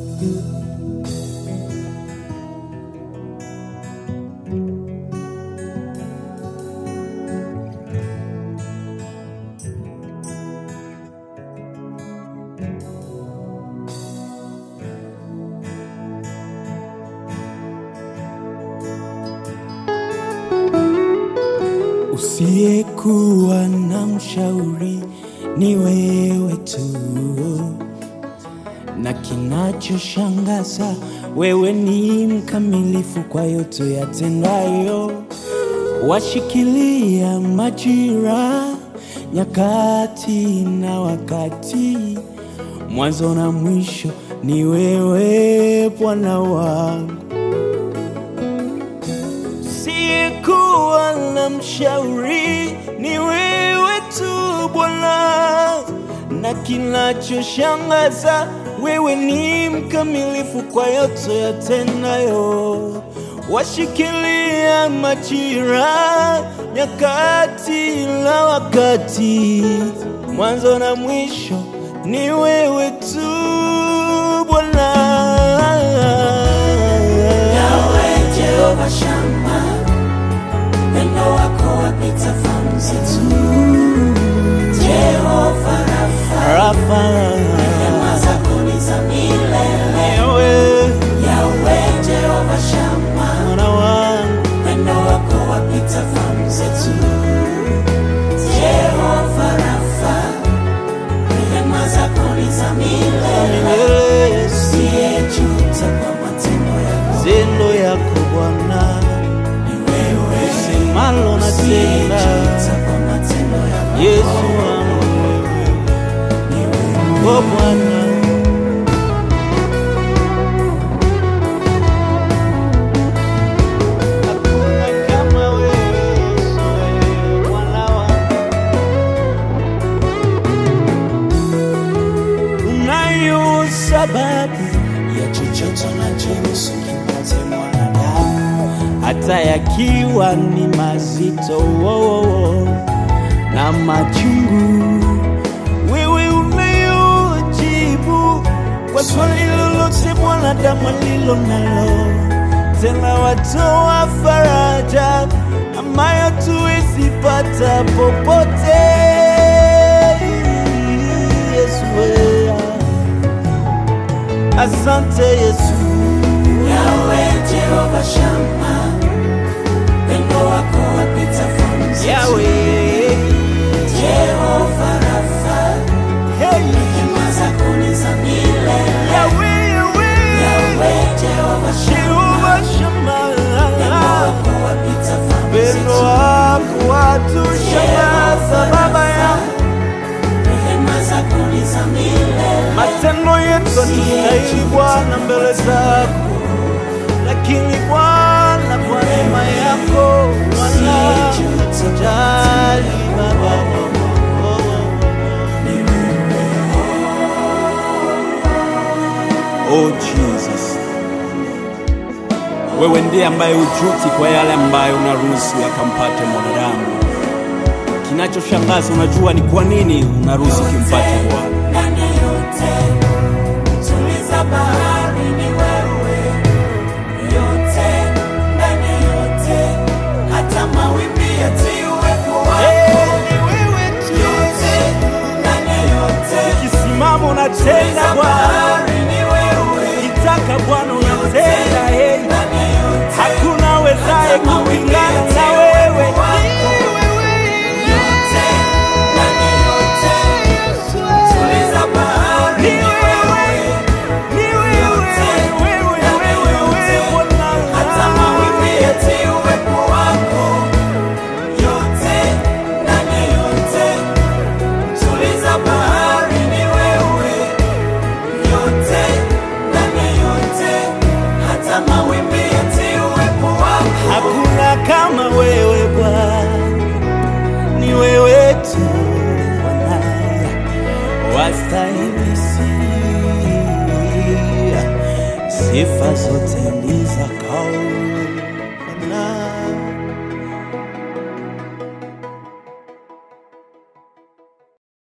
Usiyekuwa na mshauri ni wewe tu, na kinachoshangaza wewe ni mkamilifu kwa yote yatendayo. Washikilia majira, nyakati na wakati, mwanzo na mwisho ni wewe Bwana wangu. Siyekuwa na mshauri ni wewe tu Bwana, na kinachoshangaza wewe ni mkamilifu kwa yote yatendayo. Washikilia majira, nyakati na wakati, mwanzo na mwisho ni wewe tu Bwana. Yawe Jehova Shama, pendo wako wapita fahamu zetu. Jehova Rafa, Rafa, rehema zako ni za milele. ewe Yawe Jehova Shama, mwana wangu pendo wako wapita fahamu zetu. Jehova Rafa, rehema zako ni za milele. milele Yesu. Siyejuta kwa matendo yako, Zendo yako Bwana, ni wewe. semalo na tenda. Siyejuta kwa matendo yako, Yesu wangu wewe, ni wewe. o Bwana, hakuna kama wewe Yesu, wewe Bwana wangu. Unayo sababu ya chochote unachoruhusu kimpate mwanadamu, hata yakiwa ni mazito wo, wo, wo, na machungu. Wewe unayojibu kwa swali lolote mwanadamu alilo nalo, tena watoa faraja ambayo tuwezi pata popote. Yesu wewe. Asante Yesu, Yawe Jehova Shama, pendo wako wapita fahamu zetu. Yawe. Jehova Rafa, Hey. rehema zako ni za milele. Yawe, Yawe. Yawe Jehova Jehova Shama, Shama. pendo wako wapita fahamu Pendo zetu. wako watushangaza Baba yangu, Rehema zako ni za milele. matendo yetu hatustahili Bwana mbele zako, lakini Bwana kwa neema yako Bwana jali Baba. Oh Jesus, wewe ndiye ambaye ujuti kwa yale ambayo unaruhusu yakampate mwanadamu. Kinachoshangaza, unajua ni kwa nini unaruhusu kimpate Bwana. Ndani yote, tuliza bahari ni wewe. Yote, ndani yote, hata mawimbi yatii uwepo wako. Yote, ndani yote, Kisimamo unatenda tuliza Bwana, bahari ni wewe. kitaka Bwana unatenda. Hey, Ndani yote, hakuna wezaye kupingana na wewe. yote, ndani yote, tuliza bahari Ni ni wewe, wewe. ni wewe, wewe, wewe, wewe, hata Bwana. mawimbi yatii uwepo wako. Yote, ndani yote, tuliza bahari ni wewe. Yote, ndani yote, hata mawimbi yatii uwepo wako. Hakuna kama wewe Bwana, ni wewe tu Bwana, wastahili sifa, sifa zote ni zako.